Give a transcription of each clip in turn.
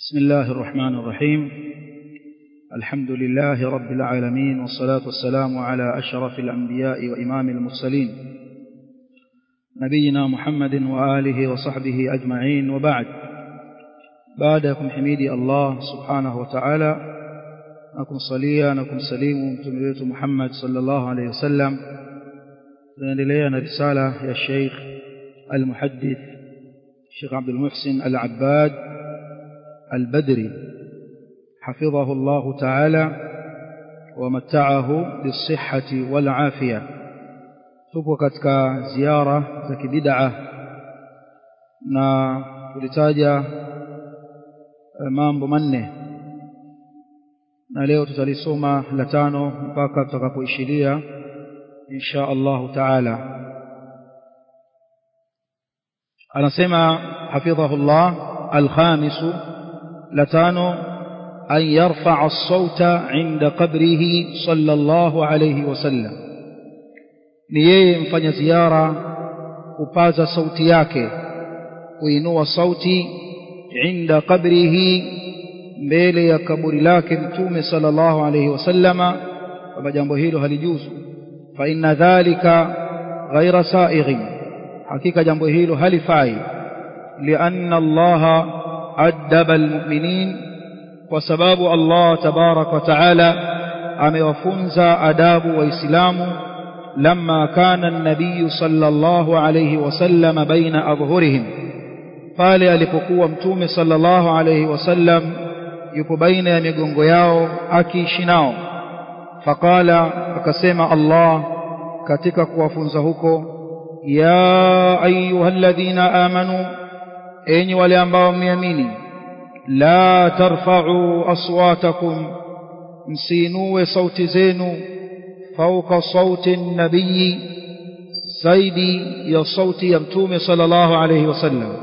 بسم الله الرحمن الرحيم الحمد لله رب العالمين والصلاة والسلام على أشرف الأنبياء وإمام المرسلين نبينا محمد وآله وصحبه أجمعين وبعد بعدكم حميدي الله سبحانه وتعالى نكم صليا نكم سليم تمريت محمد صلى الله عليه وسلم لنا رسالة يا الشيخ المحدث الشيخ عبد المحسن العباد البدري حفظه الله تعالى ومتعه بالصحة والعافية tupo katika ziara za kibid'a na tulitaja mambo manne na leo tutalisoma la tano mpaka tutakapoishiria insha Allah taala anasema hafidhahu Allah alkhamisu la tano an yarfa'a as-sauta 'inda qabrihi sallallahu alayhi wasallam ni yeye mfanya ziara kupaza sauti yake kuinua sauti inda qabrihi mbele ya kaburi lake mtume sallallahu alayhi wasallama kwamba jambo hilo halijuzu fa inna dhalika ghaira sa'ighin hakika jambo hilo halifai lianna allaha addaba almu'minin kwa sababu allah tabarak wa taala amewafunza adabu waislamu لما كان النبي صلى الله عليه وسلم بين أظهرهم قال alipokuwa mtume sallallahu alayhi wasallam yupo baina ya migongo yao akiishi nao faqala akasema Allah katika kuwafunza huko ya ayyuhalladhina amanu enyi wale ambao mmeamini la tarfa'u aswatakum msinue sauti zenu فوق صوت النبي زيدي يا صوت يمتوم صلى الله عليه وسلم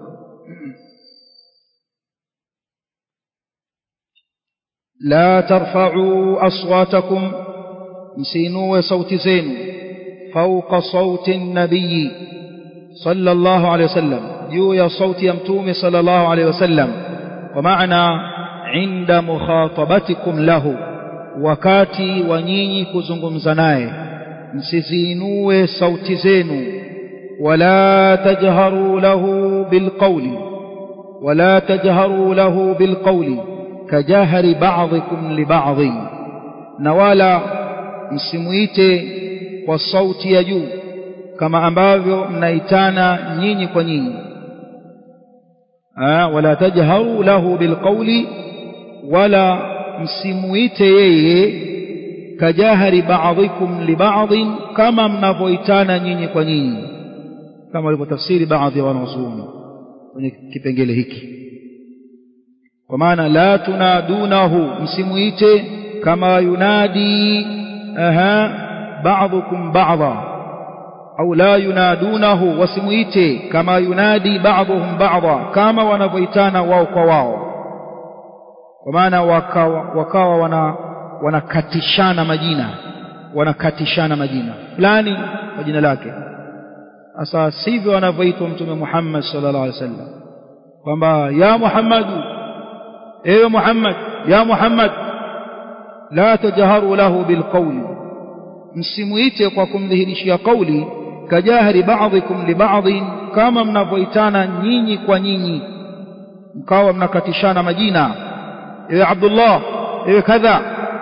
لا ترفعوا أصواتكم مسينوا صوت زين فوق صوت النبي صلى الله عليه وسلم جو يا صوت يمتوم صلى الله عليه وسلم ومعنى عند مخاطبتكم له wakati wa nyinyi kuzungumza naye msiziinue sauti zenu wala tajharu lahu bilqawli wala tajharu lahu bilqawli kajahari ba'dhikum li ba'dhi na wala msimuite kwa sauti ya juu kama ambavyo mnaitana nyinyi kwa nyinyi wala tajharu lahu bilqawli wala msimuite yeye kajahari ba'dhikum li ba'dhin kama mnavyoitana nyinyi kwa nyinyi kama walivyotafsiri baadhi ya wanazuoni kwenye kipengele hiki kwa maana la tunadunahu msimuite kama yunadi aha ba'dhukum ba'dha au la yunadunahu wasimuite kama yunadi ba'dhuhum ba'dha kama wanavyoitana wao kwa wao kwa maana wakawa, wakawa wana wanakatishana majina wanakatishana majina fulani kwa jina lake sasa sivyo wanavyoitwa mtume Muhammad sallallahu alaihi wasallam kwamba ya Muhammadu ewe Muhammad ya Muhammad la tajharu lahu bilqawli msimuite kwa kumdhihirishia kauli kajahri ba'dhikum li ba'dhin kama mnavyoitana nyinyi kwa nyinyi mkawa mnakatishana majina ewe Abdullah ewe kadha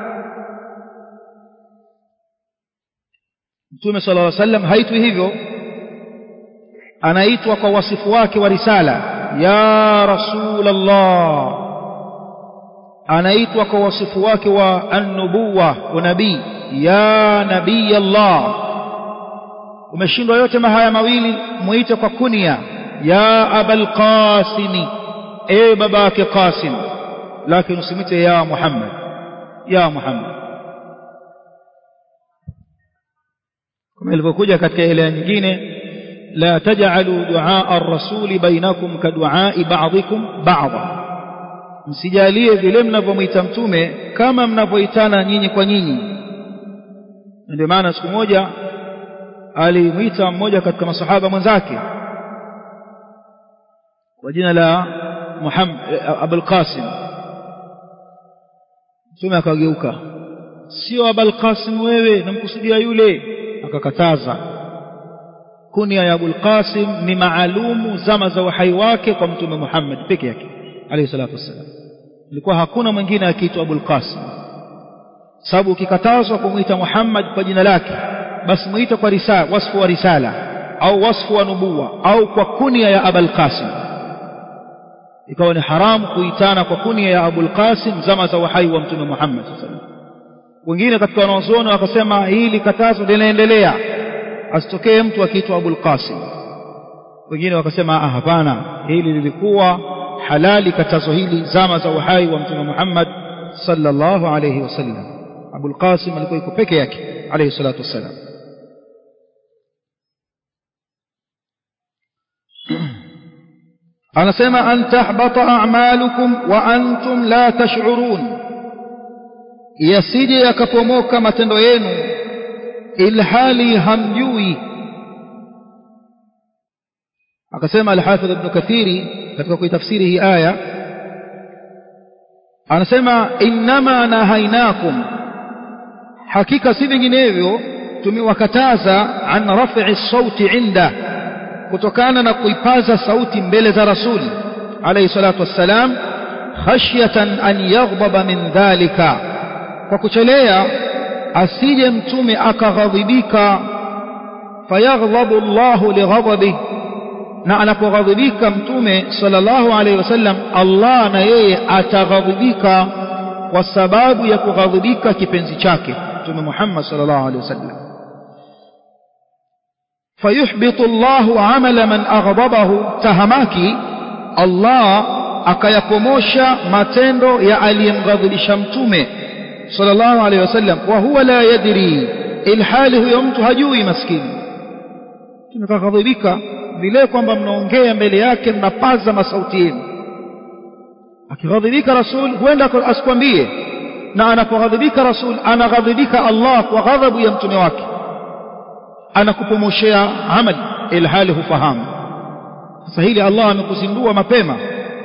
Mtume صلى الله عليه وسلم haitwi hivyo anaitwa kwa wasifu wake wa risala ya rasulullah anaitwa kwa wasifu wake wa an-nubuwa unabii ya nabii Allah umeshindwa yote mahaya mawili muite kwa kunia ya abul qasimi ewe babake qasim lakini usimwite ya Muhammad ya Muhammad kama ilivyokuja katika ile nyingine la taj'alu du'a ar-rasul bainakum ka du'a'i ba'dikum ba'dha msijalie vile mnavyomwita mtume kama mnavyoitana nyinyi kwa nyinyi ndio maana siku moja alimwita mmoja katika masahaba mwenzake kwa jina la Muhammad Abul Qasim mtume akageuka sio Abul Qasim wewe namkusudia yule akakataza kunia ya Abul Qasim ni maalumu zama za uhai wake kwa mtume Muhammad peke yake alayhi salatu wassalam ilikuwa hakuna mwingine akiitwa Abul Qasim sababu ukikatazwa kumwita Muhammad kwa jina lake basi muite kwa risala wasfu wa risala au wasfu wa nubuwa au kwa kunia ya Abul Qasim ikawa ni haramu kuitana kwa kunia ya Abul Qasim zama za uhai wa mtume Muhammad sallallahu alaihi wasallam wengine katika wanazuoni wakasema hili katazo linaendelea asitokee mtu akiitwa Abul Qasim wengine wakasema ah hapana hili lilikuwa halali katazo hili zama za uhai wa mtume Muhammad sallallahu alayhi wasallam Abul Qasim alikuwa yuko peke yake alayhi salatu wassalam anasema an tahbata a'malukum wa antum la tash'urun yasije yakapomoka matendo yenu ilhali hamjui akasema al-Hafidh Ibn Kathiri katika kuitafsiri hii aya anasema innama nahainakum hakika si vinginevyo tumewakataza an raf'i sauti inda kutokana na kuipaza sauti mbele za rasuli alayhi salatu wassalam khashyatan an yaghdaba min dhalika kwa kuchelea asije mtume akaghadhibika fayaghdhabu Allahu lighadabi na anapoghadhibika mtume sallallahu alayhi wasallam Allah na yeye ataghadhibika kwa sababu ya kughadhibika kipenzi chake mtume Muhammad sallallahu alayhi wasallam fayuhbitu Allahu amala man aghdabahu tahamaki Allah akayapomosha matendo ya aliyemghadhibisha mtume sallallahu alayhi wasallam wa huwa la yadri ilhali huyo mtu hajui maskini tumekaghadhibika vile kwamba mnaongea mbele yake mnapaza masauti yenu akighadhibika rasul huenda asikwambie na anapoghadhibika rasul anaghadhibika Allah kwa ghadhabu ya mtume wake anakupomoshea amali ilhali hufahamu sasa hili Allah amekuzindua mapema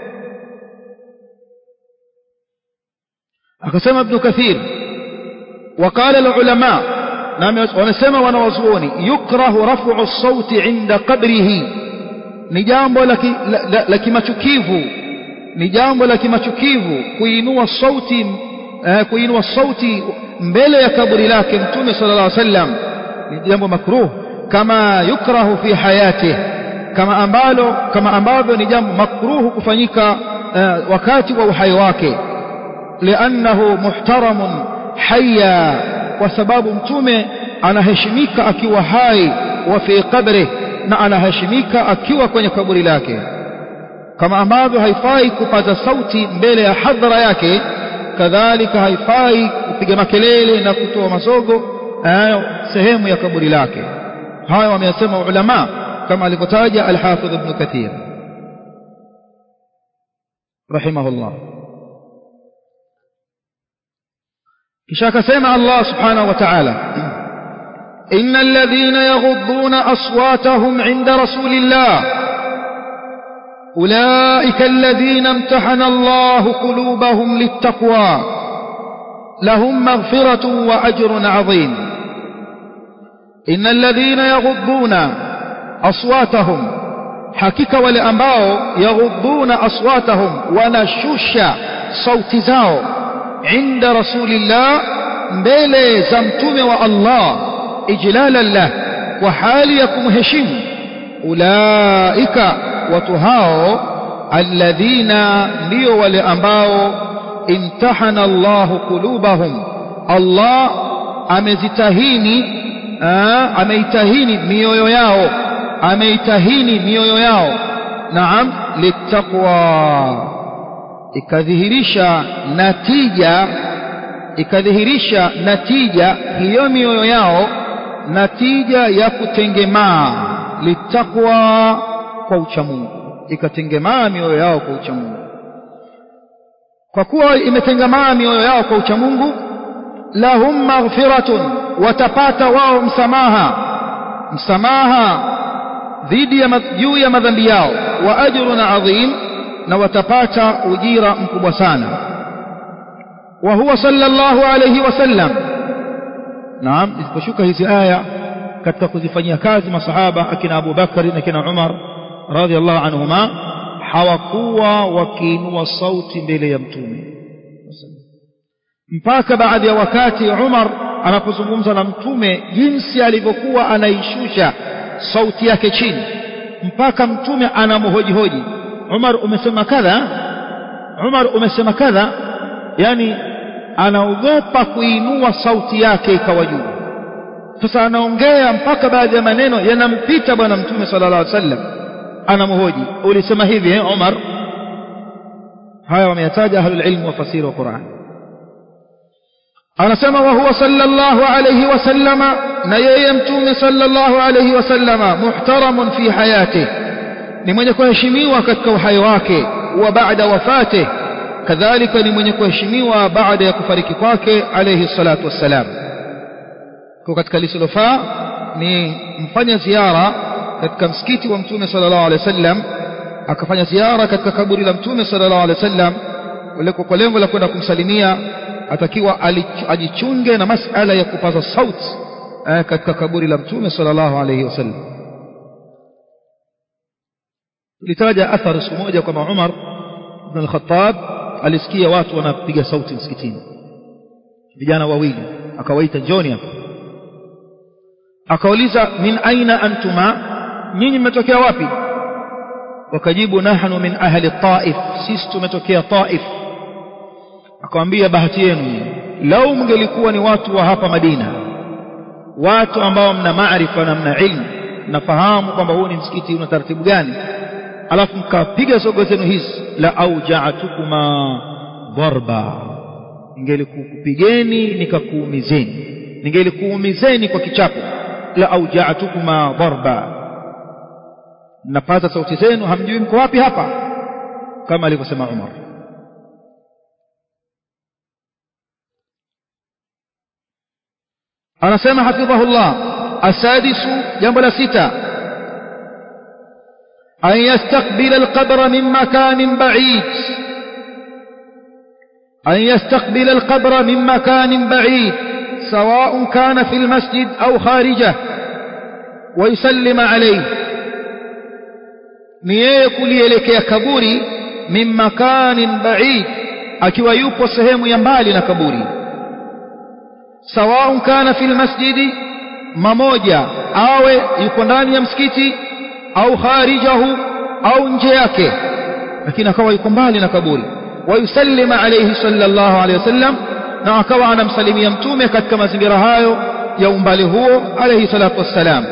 akasema ibn kathir وقال العلماء wanasema wanawazuoni yukrahu raf'u as-sauti 'inda qabrihi ni jambo la kimachukivu ni jambo la kimachukivu kuinua sauti kuinua sauti mbele ya kaburi lake mtume sallallahu alaihi wasallam ni jambo makruh kama yukrahu fi hayatihi kama ambalo kama ambavyo ni jambo makruh kufanyika wakati wa uhai wake li'annahu muhtaramun hayya kwa sababu mtume anaheshimika akiwa hai wa fi qabri na anaheshimika akiwa kwenye kaburi lake kama ambavyo haifai kupaza sauti mbele ya hadhara yake kadhalika haifai kupiga makelele na kutoa mazogo sehemu ya kaburi lake haya wameyasema ulama kama alivyotaja al-Hafidh Ibn Kathir rahimahullah kisha akasema Allah subhanahu wa ta'ala إن الذين يغضون أصواتهم عند رسول الله أولئك الذين امتحن الله قلوبهم للتقوى لهم مغفرة وأجر عظيم إن الذين يغضون أصواتهم حقيقة ولأنباو يغضون أصواتهم ونشش صوت زاو عند رسول الله mbele za mtume wa Allah ijlalan lah kwa hali ya kumheshimu ulaika watu hao alladhina ndio wale ambao imtahana Allahu qulubahum Allah amezitahini ameitahini mioyo yao ameitahini mioyo yao naam littaqwa ikadhihirisha natija ikadhihirisha natija hiyo mioyo yao natija ya kutengemaa litakwa kwa uchamungu ikatengemaa mioyo yao kwa uchamungu kwa kuwa imetengemaa mioyo yao kwa uchamungu lahum maghfiratun watapata wao msamaha msamaha dhidi ya juu ya madhambi yao wa ajrun adhim na watapata ujira mkubwa sana wa huwa sallallahu alayhi wasallam naam isiposhuka hizi aya katika kuzifanyia kazi masahaba akina Abu Bakari na akina Umar radhiallahu anhuma hawakuwa wakiinua sauti mbele ya mtume mpaka baadhi ya wakati Umar anapozungumza na mtume jinsi alivyokuwa anaishusha sauti yake chini mpaka mtume anamhojihoji Umar umesema kadha Umar umesema kadha yani anaogopa kuinua sauti yake ikawa juu sasa anaongea mpaka baadhi ya maneno yanampita bwana mtume sallallahu alaihi wasallam anamhoji ulisema hivi eh Umar haya wameyataja ahlul ilm wa fasiri wa Qur'an anasema wa huwa sallallahu alayhi wasallama na yeye mtume sallallahu alayhi wasallama muhtaramun fi hayatihi ni mwenye kuheshimiwa katika uhai wake wa baada wafate kadhalika ni mwenye kuheshimiwa baada ya kufariki kwake alayhi salatu wassalam kwa katika lisilofaa ni mfanya ziara katika msikiti wa mtume sallallahu alayhi wasallam akafanya ziara katika kaburi la mtume sallallahu alayhi wasallam kwa lengo la kwenda kumsalimia atakiwa ajichunge na masala ya kupaza sauti katika kaburi la mtume sallallahu alayhi wasallam tulitaja athari siku moja kwamba Umar ibn al-Khattab alisikia watu wanapiga sauti msikitini vijana wawili akawaita njoni hapa akauliza min aina antuma nyinyi mmetokea wapi wakajibu nahnu min ahli taif sisi tumetokea taif akamwambia bahati yenu lau mngelikuwa ni watu wa hapa Madina watu ambao mna maarifa na mna ilmu nafahamu kwamba huu ni msikiti una taratibu gani alafu mkapiga zogo zenu hizi la auja'atukuma dharba ningelikupigeni nikakuumizeni ningelikuumizeni kwa kichapo la auja'atukuma dharba napata sauti zenu hamjui mko wapi hapa kama alivyosema Umar anasema hafidhahullah asadisu jambo la sita أن يستقبل القبر من مكان بعيد أن يستقبل القبر من مكان بعيد سواء كان في المسجد أو خارجه ويسلم عليه نيه kulielekea kaburi min makanin ba'id akiwa yupo sehemu ya mbali na kaburi sawaun kana fil masjidi mamoja awe yuko ndani ya msikiti au kharijahu au nje yake lakini akawa yuko mbali na kaburi wayusallima alayhi sallallahu alayhi wasallam na akawa anamsalimia mtume katika mazingira hayo ya umbali huo alayhi salatu wassalam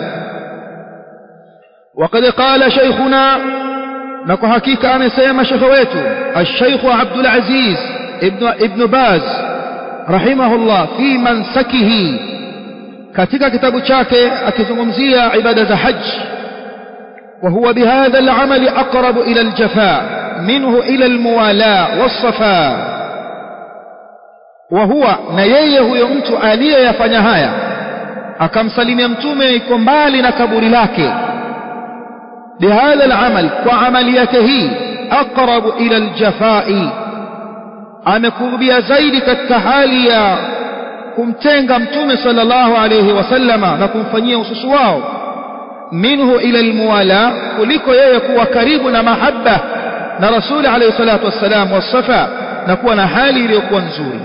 وقد قال شيخنا نكو حقيقة أمسيما شيخويته الشيخ عبد العزيز ابن, ابن باز رحمه الله في منسكه katika kitabu chake akizungumzia ibada za haji وهو بهذا العمل أقرب إلى الجفاء منه إلى الموالاة والصفاء وهو نييه يمت آلية يفنهايا akamsalimia mtume iko mbali na kaburi lake bihadha alamal kwa amali yake hii aqrabu ila aljafai amekurubia zaidi katika hali ya kumtenga mtume sallallahu alayhi wasallama na kumfanyia ususu wao minhu ila almuwala kuliko yeye kuwa karibu na mahaba na rasuli alayhi salatu wassalam wasafa na kuwa na hali iliyokuwa nzuri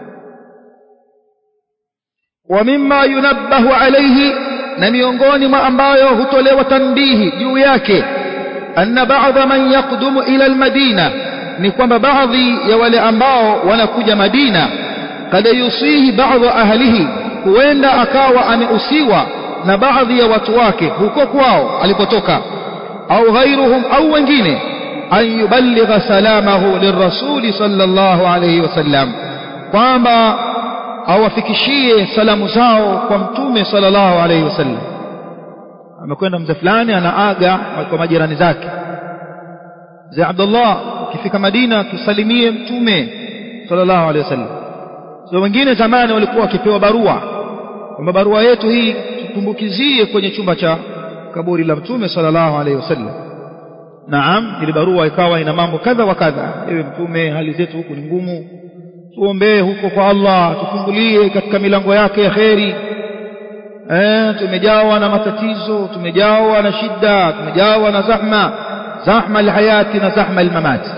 wa mimma yunabbahu alayhi na miongoni mwa ambayo hutolewa tanbihi juu yake anna ba'dha man yaqdumu ila almadina ni kwamba baadhi ya wale ambao wanakuja Madina kada yusihi baadhi ahlihi huenda akawa ameusiwa na baadhi ya watu wake huko kwao alipotoka au ghairuhum au wengine an yuballigha salamahu lirrasuli sallallahu alayhi wasallam kwamba awafikishie salamu zao kwa mtume sallallahu alayhi wasallam amekwenda mzee fulani anaaga kwa majirani zake mzee Abdullah ukifika Madina tusalimie mtume sallallahu alayhi wasallam so wengine zamani walikuwa wakipewa barua kwamba barua yetu hii tutumbukizie kwenye chumba cha kaburi la mtume sallallahu alayhi wasallam naam ile barua ikawa ina mambo kadha wa kadha ewe mtume hali zetu huku ni ngumu tuombee huko kwa Allah tufungulie katika milango yake ya kheri eh tumejawa na matatizo tumejawa na shida tumejawa na zahma zahma alhayati na zahma almamati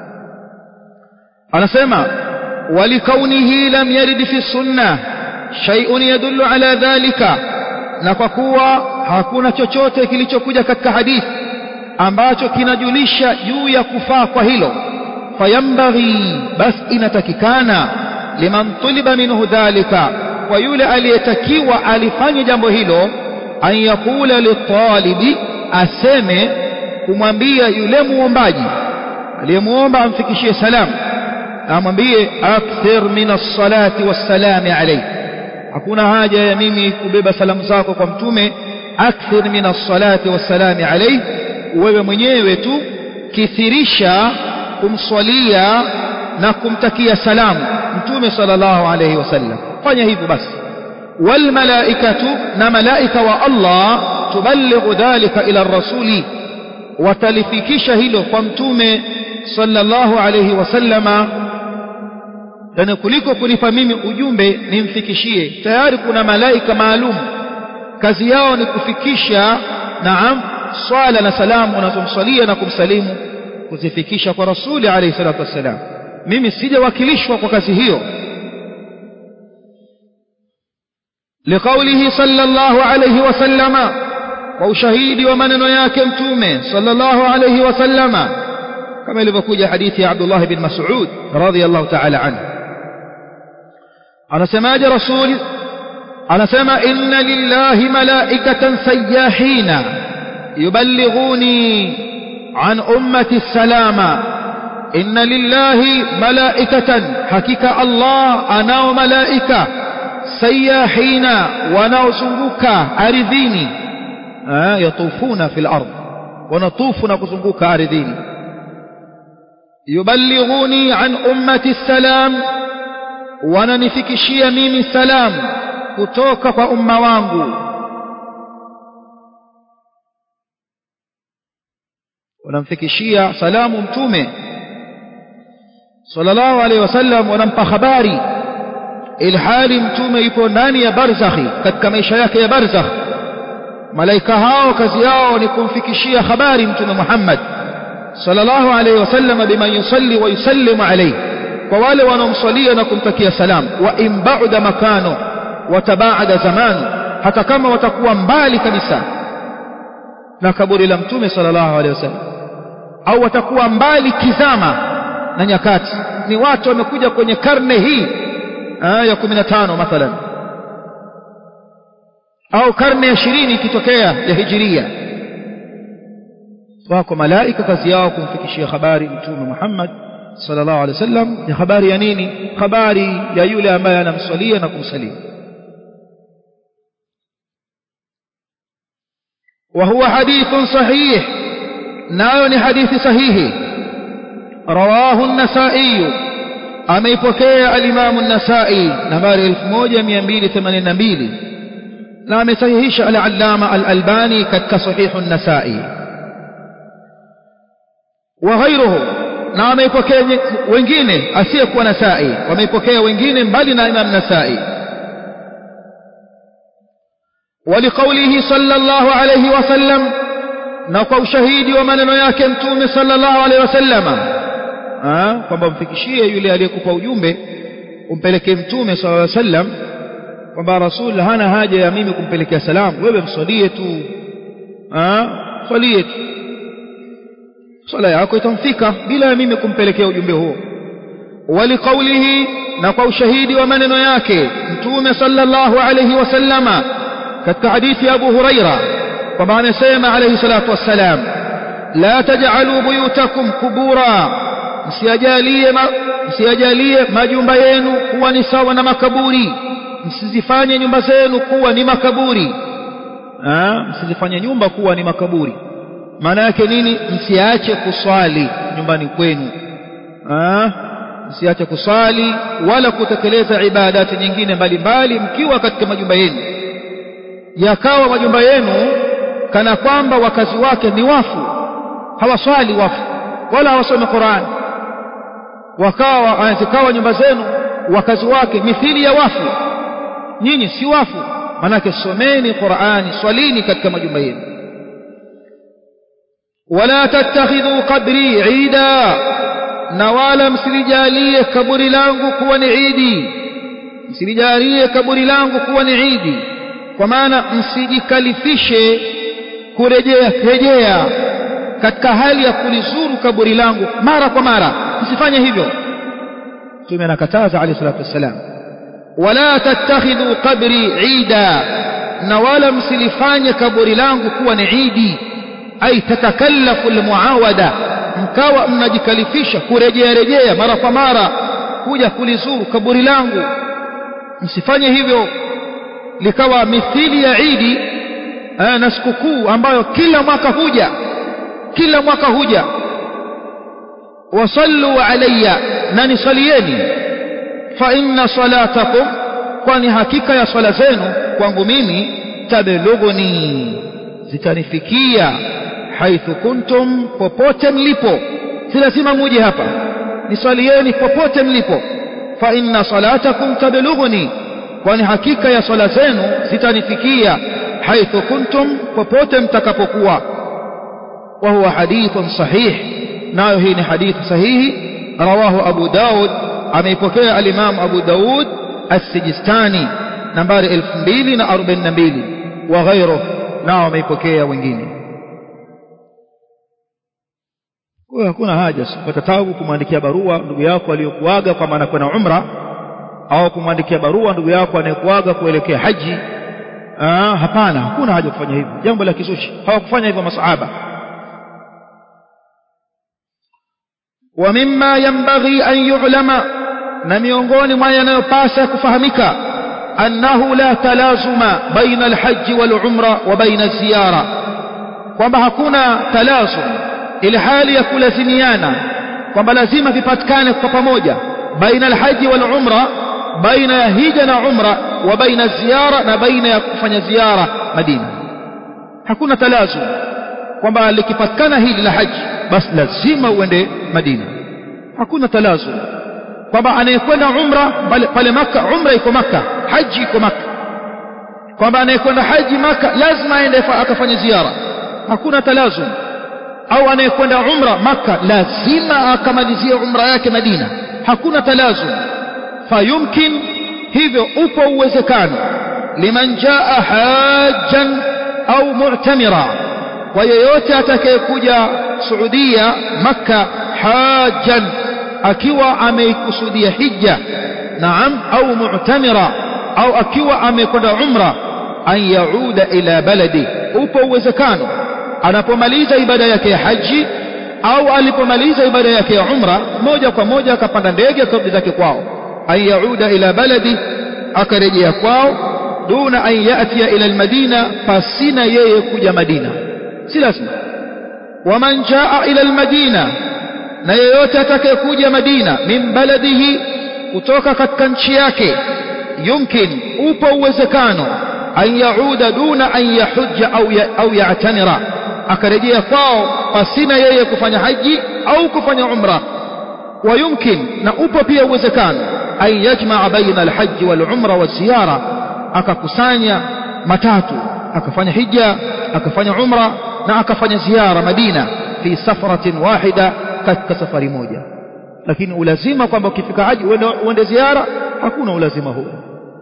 anasema walikaunihi lam yarid fi sunnah shay'un yadullu ala dhalika na kwa kuwa hakuna chochote kilichokuja katika hadithi ambacho kinajulisha juu ya kufaa kwa hilo fayambaghi bas inatakikana liman tuliba minhu dhalika kwa yule aliyetakiwa alifanye jambo hilo an yakula litalibi aseme kumwambia yule muombaji aliyemuomba amfikishie salamu amwambie akthir min as-salati was-salami alayhi hakuna haja ya mimi kubeba salamu zako kwa mtume akthir min as-salati was-salami alayhi wewe mwenyewe tu kithirisha kumswalia na kumtakia salamu mtume sallallahu alayhi wasallam fanya hivyo basi wal malaikatu na malaika wa Allah tuballighu dhalika ila rasuli watalifikisha hilo kwa mtume sallallahu alayhi wasallama yani kuliko kunipa mimi ujumbe nimfikishie tayari kuna malaika maalum kazi yao ni kufikisha naam swala na salamu unazomswalia na kumsalimu kuzifikisha kwa rasuli alayhi salatu wassalam mimi sijawakilishwa kwa kazi hiyo لقوله صلى الله عليه وسلم وشهيد ومنن yake mtume صلى الله عليه وسلم كما ilivyokuja hadithi ya Abdullah bin Mas'ud radhiyallahu ta'ala anhu anasemaje rasul anasema inna lillahi malaikatan sayyahina yuballighuni an ummati salama inna lillahi malaikatan hakika Allah anao malaika sayahina wanaozunguka ardhini yatufuna fil ardh wanatufu na kuzunguka ardhini yuballighuni an ummati salam wananifikishia mimi salam kutoka kwa umma wangu wanamfikishia salamu mtume sallallahu alaihi wasallam wanampa habari ilhali mtume yupo ndani ya barzakhi katika maisha yake ya barzakh malaika hao kazi yao ni kumfikishia habari mtume Muhammad sallallahu alaihi wasallam biman yusalli wa yusallimu alayhi kwa wale wanaomswalia na kumtakia salam wa in ba'da makano wa tabaada zamanu hata kama watakuwa mbali kabisa na kaburi la mtume sallallahu alaihi wasallam au watakuwa mbali kizama na nyakati ni watu wamekuja kwenye karne hii ya 15 mathalan au karne ya 20 ikitokea ya hijiria wako malaika kazi yao kumfikishia habari mtume Muhammad sallallahu alaihi wasallam ya habari ya nini habari ya yule ambaye anamswalia na kumsalia وهو حديث صحيح نايون حديث صحيح رواه النسائي ameipokea alimamu an-Nasa'i nambari 1282 na amesahihisha al-Allama al-Albani katika sahihu an-Nasa'i wa ghayruhu na ameipokea wengine asiyekuwa Nasa'i wameipokea wengine mbali na Imam Nasa'i ولقوله صلى الله عليه وسلم na kwa ushahidi wa maneno yake mtume sallallahu alaihi wasallama kwamba mfikishie yule aliyekupa ujumbe umpelekee mtume sallallahu alaihi wasallam kwamba rasul hana haja ya mimi kumpelekea salamu wewe mswalie tu swalie tu swala yako itamfika bila ya mimi kumpelekea ujumbe huo waliqaulihi na kwa ushahidi wa maneno yake mtume sallallahu alaihi wasallama katika hadithi ya Abu Huraira kwamba amesema alayhi salatu wassalam la taj'alu buyutakum kubura msiajalie ma, msiajalie majumba yenu kuwa ni sawa na makaburi msizifanye nyumba zenu kuwa ni makaburi ah msizifanye nyumba kuwa ni makaburi maana yake nini msiache kuswali nyumbani kwenu ah msiache kuswali wala kutekeleza ibadati nyingine mbalimbali mkiwa katika majumba yenu yakawa majumba yenu kana kwamba wakazi wake ni wafu hawaswali wafu wala hawasomi Qur'an wakawa zikawa nyumba zenu wakazi wake mithili ya wafu nyinyi si wafu manake someni Qur'ani swalini katika majumba yenu wala tattakhidhu qabri ida na wala msilijalie kaburi langu kuwa ni idi msilijalie kaburi langu kuwa ni idi kwa maana msijikalifishe kurejea rejea katika hali ya kulizuru kaburi langu mara kwa mara msifanye hivyo mtume anakataza alayhi salatu wassalam wala tattakhidhu qabri ida na wala msilifanye kaburi langu kuwa ni idi ay tatakallafu almuawada mkawa mnajikalifisha kurejea rejea mara kwa mara kuja kulizuru kaburi langu msifanye hivyo likawa mithili ya idi na sikukuu ambayo kila mwaka huja kila mwaka huja wasallu alayya na nisalieni fa inna salatakum kwani hakika ya swala zenu kwangu mimi tablughuni zitanifikia haithu kuntum popote mlipo si lazima muje hapa niswalieni popote mlipo fa inna salatakum tablughuni kwani hakika ya swala zenu zitanifikia haithu kuntum popote mtakapokuwa wa huwa hadithun sahih nayo hii ni hadithi sahihi rawahu abu daud ameipokea al-imam abu daud as-sijistani nambari 2042 wa ghairuhu nao wameipokea wengine kwa hakuna haja kupata tabu kumwandikia barua ndugu yako aliyokuaga kwa maana kwenda umra au kumwandikia barua ndugu yako anayekuaga kuelekea haji Aa, hapana hakuna haja kufanya hivyo jambo la kizushi hawakufanya hivyo masahaba wa mimma yanbaghi an yu'lama na miongoni mwa yanayopasa kufahamika annahu la talazuma baina alhajj wal umra wa baina ziyara kwamba hakuna talazum ile hali ya kulazimiana kwamba lazima vipatikane kwa pamoja baina alhaji wal umra baina ya hija na umra wa baina ziara na baina ya kufanya ziara Madina hakuna talazum kwamba likipatikana hili la haji basi lazima uende Madina hakuna talazum kwamba anayekwenda umra pale, pale maka umra iko maka haji iko maka kwamba anayekwenda haji maka lazima aende akafanya ziara hakuna talazum au anayekwenda umra maka lazima akamalizie umra yake Madina hakuna talazum fayumkin hivyo upo uwezekano liman jaa hajjan au mu'tamira kwa yeyote atakayekuja Saudia maka hajjan akiwa ameikusudia hija naam au mu'tamira au akiwa amekwenda umra an yauda ila baladi upo uwezekano anapomaliza ibada yake ya haji au alipomaliza ibada yake ya umra moja kwa moja akapanda ndege akarudi zake kwao an yauda ila baladi akarejea kwao duna an yatia ila almadina pasina yeye kuja madina si lazima waman jaa ila almadina na yeyote atakayekuja madina min baladihi kutoka katika nchi yake yumkin upo uwezekano an yauda duna an yahujja au ya, au ya'tamira akarejea kwao pasina yeye kufanya haji au kufanya umra ويمكن na upo pia uwezekano an yajmaa baina alhaji walumra waziyara akakusanya matatu akafanya hija akafanya umra na akafanya ziara Madina fi safaratin wahida katika safari moja lakini ulazima kwamba ukifika haji uende ziara hakuna ulazima huo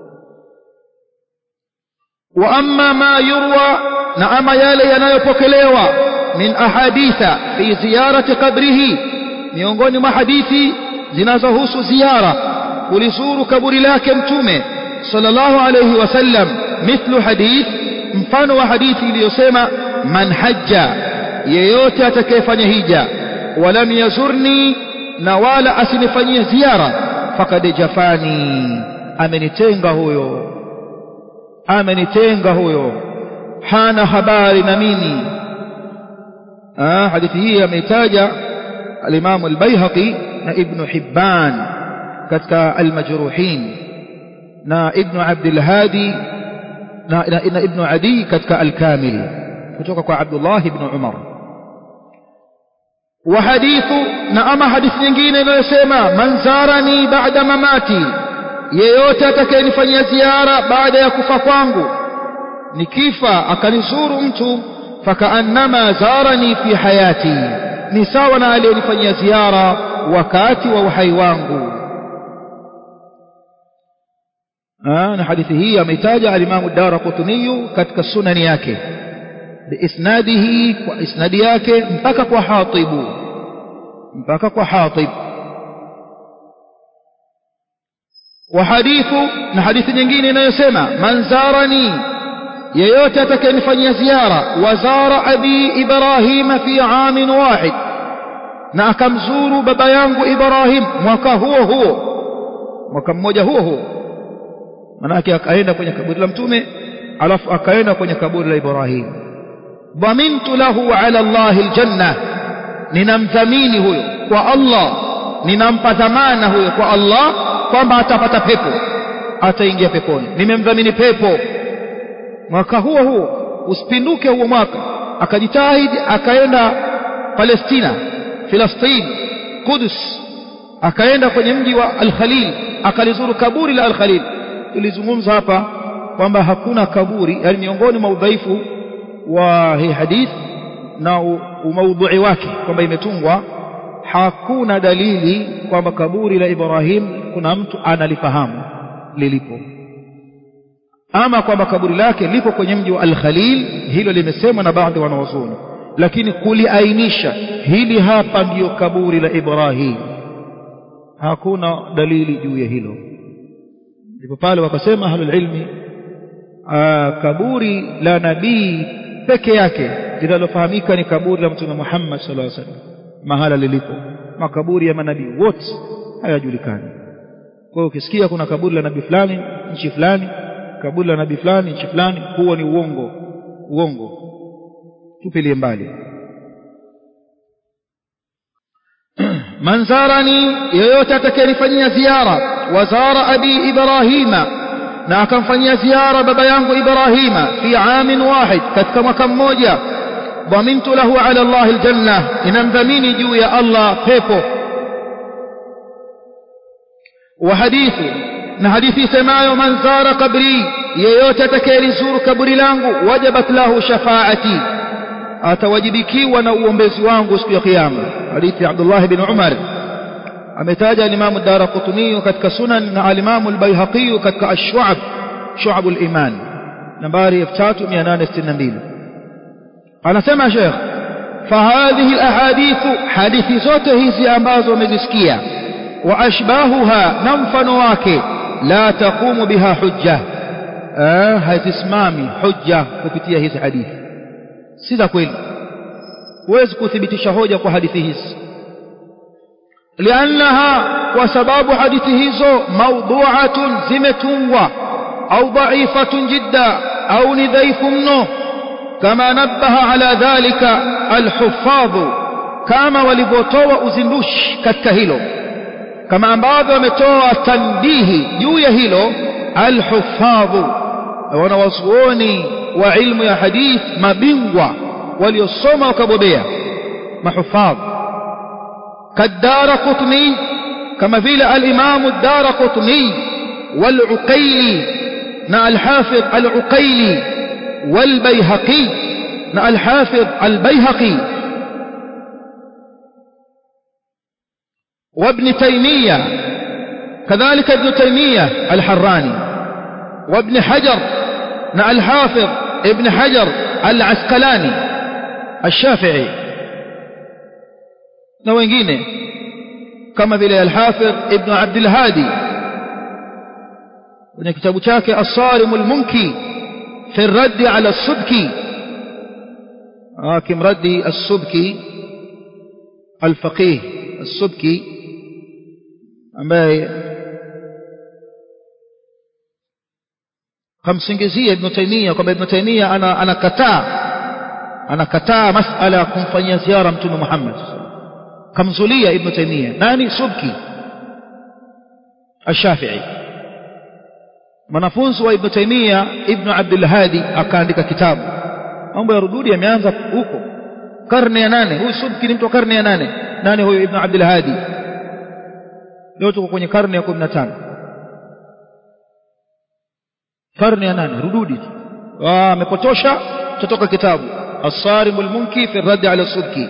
wa amma ma yurwa na ama yale yanayopokelewa min ahaditha fi ziyarati qabrihi miongoni mwa hadithi zinazohusu ziara kulizuru kaburi lake mtume sallallahu alayhi wasallam mithlu hadith mfano wa hadithi iliyosema man hajja yeyote atakayefanya hija walam yazurni na wala asinifanyie ziara fakad jafani amenitenga huyo amenitenga huyo hana habari na mimi ah hadithi hii ameitaja الإمام البيهقي ابن حبان كتك المجروحين نا ابن عبد الهادي نا, نا ابن عدي كتك الكامل كتك عبد الله بن عمر wa hadithu na ama hadithi nyingine inayosema man zarani ba'da mamati yeyote atakayenifanyia ziara baada ya kufa kwangu nikifa akanizuru mtu fakaannama zarani fi hayati ni sawa na aliyenifanyia ziara wakati wa uhai wangu na hadithi hii ameitaja alimamu Daraqutni katika sunani yake biisnadihi kwa isnadi yake mpaka kwa Hatibu mpaka kwa Hatib wa hadithu na hadithi nyingine inayosema man zarani yeyote atakayenifanyia ziara wazara abi ibrahima fi amin wahid na akamzuru baba yangu ibrahim mwaka huo huo mwaka mmoja huo huo manake akaenda kwenye kaburi la mtume alafu akaenda kwenye kaburi la ibrahim dhamintu lahu ala allahi aljanna ninamdhamini huyo kwa allah ninampa dhamana huyo kwa allah kwamba atapata pepo ataingia peponi nimemdhamini pepo mwaka huo huo usipinduke huo mwaka akajitahidi akaenda Palestina Filastini Kudus akaenda kwenye mji wa Al-Khalil akalizuru kaburi la Al-Khalil tulizungumza hapa kwamba hakuna kaburi yani miongoni mwa udhaifu wa hii hadith na umaudhui wake kwamba imetungwa hakuna dalili kwamba kaburi la Ibrahim kuna mtu analifahamu lilipo ama kwamba kaburi lake lipo kwenye mji wa Al-Khalil hilo limesemwa na baadhi wanawazuoni lakini kuliainisha hili hapa ndiyo kaburi la Ibrahim hakuna dalili juu ya hilo ndipo pale wakasema ahlul ilmi kaburi la nabii peke yake linalofahamika ni kaburi la mtume Muhammad sallallahu alaihi wasallam mahala lilipo makaburi ya manabii wote hayajulikani kwa hiyo ukisikia kuna kaburi la nabii fulani nchi fulani kaburi la nabii fulani nchi fulani huo ni uongo uongo tupilie mbali man zarani yeyote atakayenifanyia ziara wazara abi ibrahima na akamfanyia ziara baba yangu ibrahima fi amin wahid katika mwaka mmoja dhamintu lahu ala allah aljanna inamdhamini juu ya allah pepo wa hadithu na hadithi semayo man zara kabri yeyote atakayelizuru kaburi langu wajabat lahu shafaati atawajibikiwa na uombezi wangu siku ya kiyama hadithi ya Abdullah bin Umar ametaja al-Imam ad-Darqutni katika sunan na al-Imam al-Baihaqi katika ash-Shu'ab Shu'ab al-Iman nambari 3862 anasema Sheikh فهذه الاحاديث حديث zote hizi ambazo umezisikia wa ashbahuha na mfano wake la taqumu biha hujja hazisimami hujja kupitia hizi hadithi si za kweli huwezi kuthibitisha hoja kwa hadithi hizi liannaha kwa sababu hadithi hizo maudhuatun zimetungwa au dhaifatun jidda au ni dhaifu mno kama nabaha ala dhalika alhuffadhu kama walivyotoa uzindushi katika hilo kama ambavyo wametoa tanbihi juu ya hilo alhuffadhu wanawazuoni wa ilmu ya hadith mabingwa waliosoma wakabobea mahufadh kadara qutni kama vile al-imam ad-dara qutni wal-uqayli na al-hafidh al-uqayli wal-bayhaqi na al-hafidh al-bayhaqi وابن تيمية كذلك ابن تيمية الحراني وابن حجر نا الحافظ ابن حجر العسقلاني الشافعي na wengine kama vile al-Hafidh Ibn Abd al-Hadi kwenye kitabu chake As-Sarim al-Munki fi ar-radd ala as-Subki akimradi as-Subki al-Faqih as-Subki ambaye kamsingizia Ibn Taymiyyah kwamba Ibn Taymiyyah ana anakataa anakataa masala ya kumfanyia ziara Mtume Muhammad kamzulia Ibn Taymiyyah nani Subki Ash-Shafi'i mwanafunzi wa Ibn Taymiyyah Ibn Abdul Hadi akaandika kitabu mambo ya rududi yameanza huko karne ya nane huyu subki ni mtu wa karne ya nane nane huyu ibn abdul hadi leo tuko kwenye karne ya 15 karne ya nane rududi amepotosha tutoka kitabu الصارم المنكي في الرد على السبكي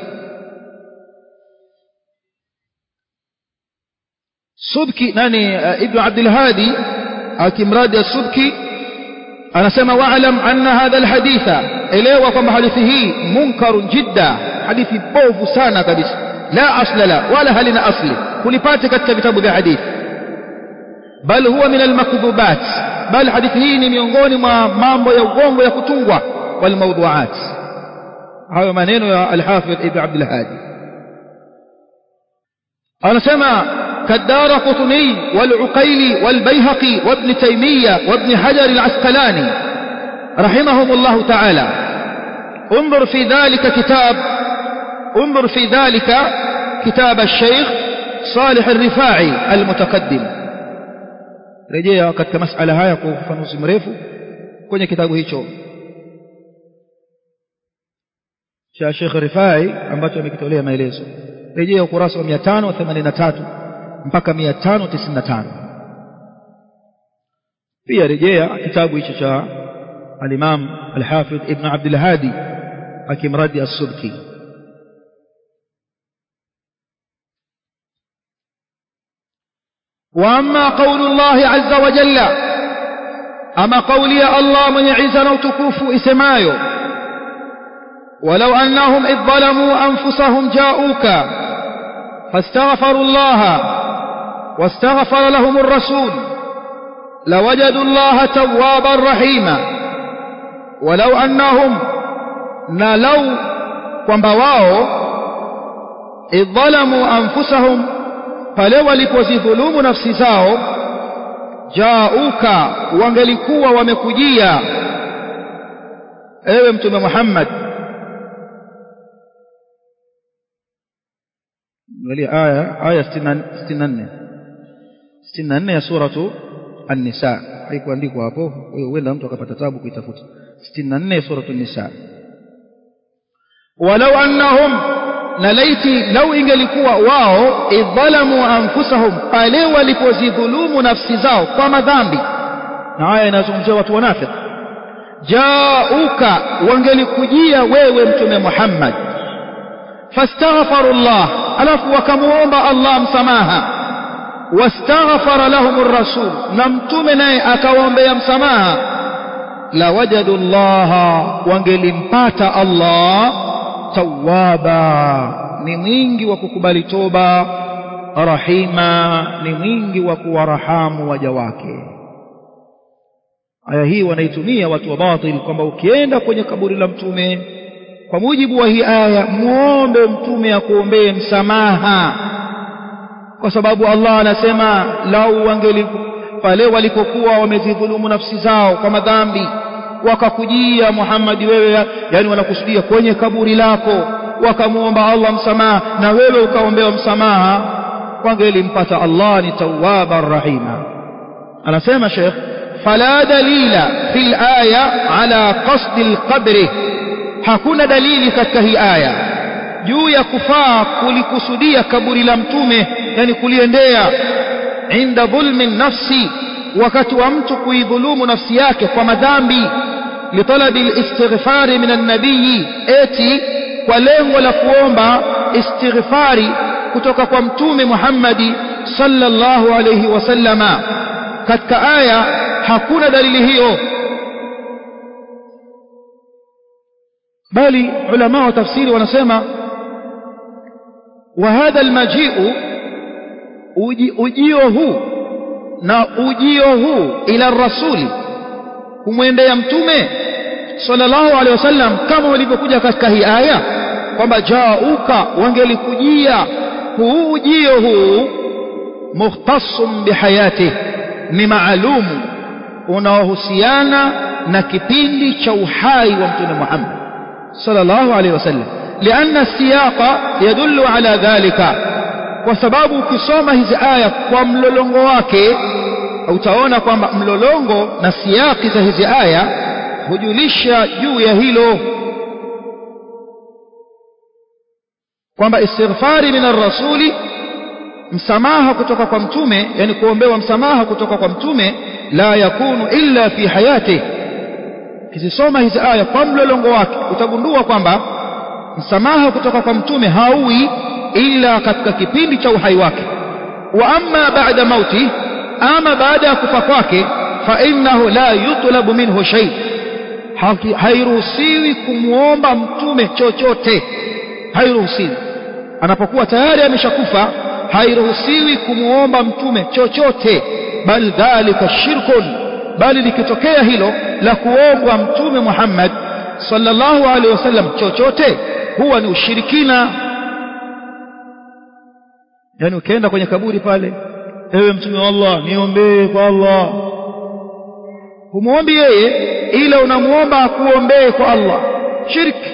سبكي ناني ابن عبد الهادي akimradi السبكي anasema wa'lam anna hadha alhaditha elewa kwamba hadithi hii munkarun jidda hadithi bovu sana kabisa la asla la wala halina asli kulipata katika vitabu vya hadithi bal huwa min almakdhubat bal hadithi hii ni miongoni mwa mambo ya uongo ya kutungwa wal mawdu'at hayo maneno ya al-Hafidh Ibn Abdul Hadi anasema كالدار قطني والعقيلي والبيهقي وابن تيمية وابن حجر العسقلاني رحمهم الله تعالى انظر في ذلك كتاب انظر في ذلك كتاب الشيخ صالح الرفاعي المتقدم rejea katika masala haya kwa ufafanuzi mrefu kwenye kitabu hicho cha Sheikh Rifai ambacho amekitolea maelezo rejea ukurasa wa 583 mpaka 595 pia rejea kitabu hicho cha al-Imam al-Hafidh Ibn Abdul Hadi akimradi as-Subki واما قول الله عز وجل اما قولي الله من يعزنا وتكوف اسمايو ولو انهم اذ ظلموا انفسهم جاءوك فاستغفروا الله واستغفر لهم الرسول لوجدوا الله توابا رحيما ولو انهم نلوا kwamba wao idh dhalamu anfusahum pale walipozidhulumu nafsi zao jauka wangelikuwa wamekujia ewe mtume Muhammad angalia aya aya 64 64 ya suratu an-nisa haikuandikwa hapo hiyo huenda mtu akapata tabu kuitafuta 64 ya suratu an-nisa walau annahum na laiti lau ingelikuwa wao idhalamu anfusahum pale walipozidhulumu nafsi zao kwa madhambi na haya inazungumzia watu wanafiki jauka wangelikujia wewe mtume Muhammad fastaghfaru Allah alafu wakamuomba Allah msamaha wastaghfara lahum ar-rasul na mtume naye akawaombea msamaha la wajadu Allah wangelimpata Allah tawaba ni mwingi wa kukubali toba rahima ni mwingi wa kuwarahamu waja wake aya hii wanaitumia watu wa batil kwamba ukienda kwenye kaburi la mtume kwa mujibu wa hii aya muombe mtume akuombee msamaha kwa sababu Allah anasema lau wangeli pale walipokuwa wamezidhulumu nafsi zao kwa madhambi wakakujia Muhammad wewe yani wanakusudia kwenye kaburi lako wakamuomba Allah msamaha na wewe ukaombewa msamaha wangelimpata Allah ni tawwabar rahima anasema Sheikh fala dalila fil aya ala qasd alqabr hakuna dalili katika hii aya juu ya kufaa kulikusudia kaburi la mtume yani kuliendea inda dhulmi nafsi wakati wa mtu kuidhulumu nafsi yake kwa madhambi litalabi alistighfari min an-nabii eti kwa lengo la kuomba istighfari kutoka kwa mtume Muhammadi sallallahu alayhi wasallama katika aya hakuna dalili hiyo bali ulama wa tafsiri wanasema wa hadha almaji'u ujio huu na ujio huu ila rasuli kumwendea mtume sallallahu alaihi wasallam kama walivyokuja katika hii aya kwamba jauka wangelikujia huu ujio huu mukhtasum bihayati ni maalumu unaohusiana na kipindi cha uhai wa mtume Muhammad sallallahu alaihi wasallam لأن السياق يدل على ذلك kwa sababu ukisoma hizi aya kwa mlolongo wake utaona kwamba mlolongo na siaki za hizi aya hujulisha juu ya hilo kwamba istighfari min rasuli msamaha kutoka kwa mtume yani kuombewa msamaha kutoka kwa mtume la yakunu illa fi hayati kizisoma hizi aya kwa mlolongo wake utagundua kwamba msamaha kutoka kwa mtume hauwi ila katika kipindi cha uhai wake wa amma ba'da mauti ama baada ya kufa kwake fa innahu la yutlabu minhu shay hairuhusiwi kumwomba mtume chochote hairuhusiwi anapokuwa tayari ameshakufa hairuhusiwi kumwomba mtume chochote bal dhalika shirkun bali likitokea hilo la kuombwa mtume Muhammad sallallahu alaihi wasallam chochote huwa ni ushirikina yani ukienda kwenye kaburi pale ewe mtume wa Allah niombee kwa Allah humuombi yeye ila unamuomba akuombee kwa Allah shirki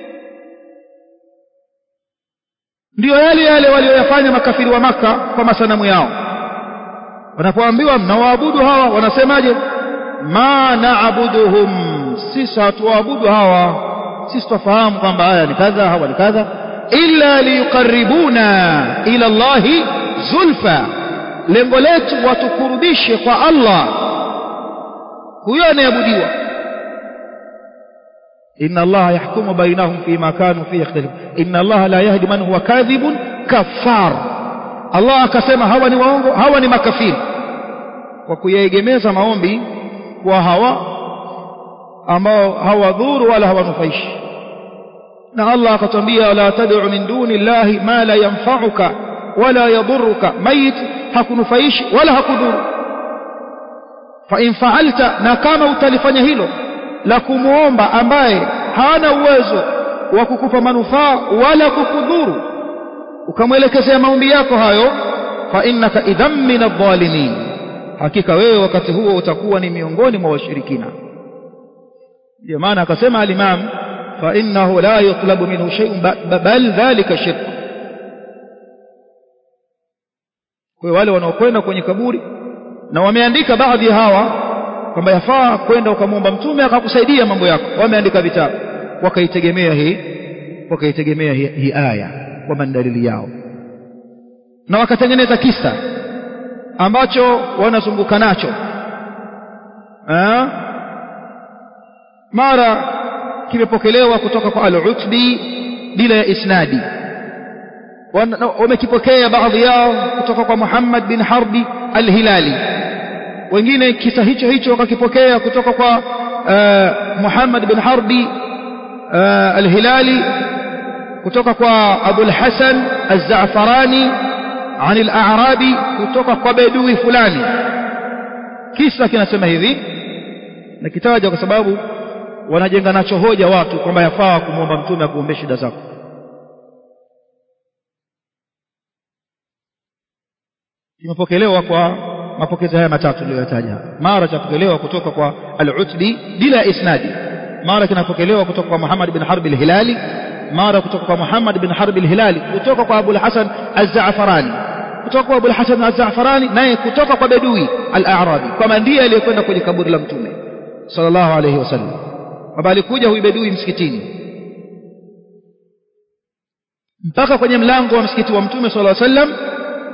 ndiyo yale yale walioyafanya makafiri wa maka kwa masanamu yao wanapoambiwa mnawaabudu hawa wanasemaje ma naabuduhum sisi hatuwaabudu hawa sisi tufahamu kwamba haya ni kadha hawa ni kadha illa liyuqarribuna ila Allahi zulfa lengo letu watukurubishe kwa Allah huyo anayeabudiwa inna allaha yahkumu bainahum fima kanu fihi yakhtalifun inna allaha la yahdi man huwa kadhibun kafar Allah akasema hawa ni waongo hawa ni makafiri kwa kuyaegemeza maombi kwa hawa ambao hawadhuru wala hawanufaishi na Allah akatwambia la tad'u min duni llahi ma la yanfa'uka wala yadhurruka mayit hakunufaishi wala hakudhuru fa in fa'alta na kama utalifanya hilo la kumuomba ambaye hana uwezo wa kukupa manufaa wala kukudhuru ukamwelekezea maombi yako hayo fa innaka idham min adh-dhalimin hakika wewe wakati huo utakuwa ni miongoni mwa washirikina ndio maana akasema al-imam fa innahu la yutlabu minhu shay'un bal dhalika shirk kwa wale wanaokwenda kwenye kaburi na wameandika baadhi ya hawa kwamba yafaa kwenda ukamwomba mtume akakusaidia mambo yako wameandika vitabu wakaitegemea hii wakaitegemea hii, hii aya kwamba ni dalili yao na wakatengeneza kisa ambacho wanazunguka nacho ha? mara kimepokelewa kutoka kwa al-Utbi bila ya isnadi wamekipokea baadhi yao kutoka kwa Muhammad bin Harbi al-Hilali wengine kisa hicho hicho wakakipokea kutoka kwa uh, Muhammad bin Harbi uh, al-Hilali kutoka kwa Abu al-Hasan az-Za'farani عن الأعرابي kutoka kwa bedui fulani kisa kinasema hivi na kitaja kwa sababu wanajenga nacho hoja watu kwamba yafaa kumwomba mtume akuombee shida zako kimepokelewa kwa mapokezi haya matatu niliyotaja mara chapokelewa kutoka kwa al-Utbi bila isnadi mara kinapokelewa kutoka kwa Muhammad bin Harb al-Hilali mara kutoka kwa Muhammad bin Harb al-Hilali kutoka kwa Abu al-Hasan az-Za'farani kutoka kwa Abu al-Hasan az-Za'farani naye kutoka kwa Bedui al-A'rabi kama ndiye aliyekwenda kwenye kaburi la Mtume sallallahu alayhi wasallam kwamba alikuja huyu Bedui msikitini mpaka kwenye mlango wa msikiti wa Mtume sallallahu alayhi wasallam